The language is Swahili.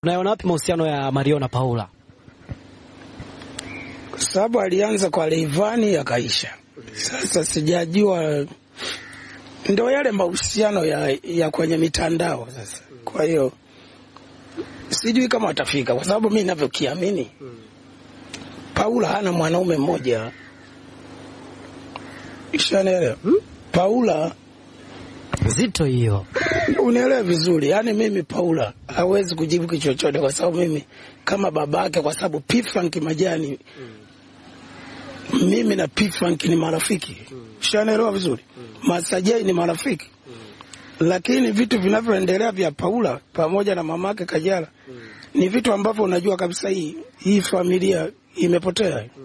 Unaona wapi mahusiano ya Mario na Paula? Kwa sababu alianza kwa Leivani yakaisha. Sasa sijajua, ndio yale mahusiano ya, ya kwenye mitandao sasa. Kwa hiyo sijui kama watafika, kwa sababu mi ninavyokiamini Paula hana mwanaume mmoja, ishanaelewa Paula Zito hiyo. Unielewe vizuri, yaani mimi Paula hawezi kujibu kitu chochote, kwa sababu mimi kama babake, kwa sababu P-Funk Majani mimi na P-Funk ni marafiki, shanaelewa vizuri, Masajai ni marafiki, lakini vitu vinavyoendelea vya Paula pamoja na mamake Kajala ni vitu ambavyo unajua kabisa hii hii familia imepotea.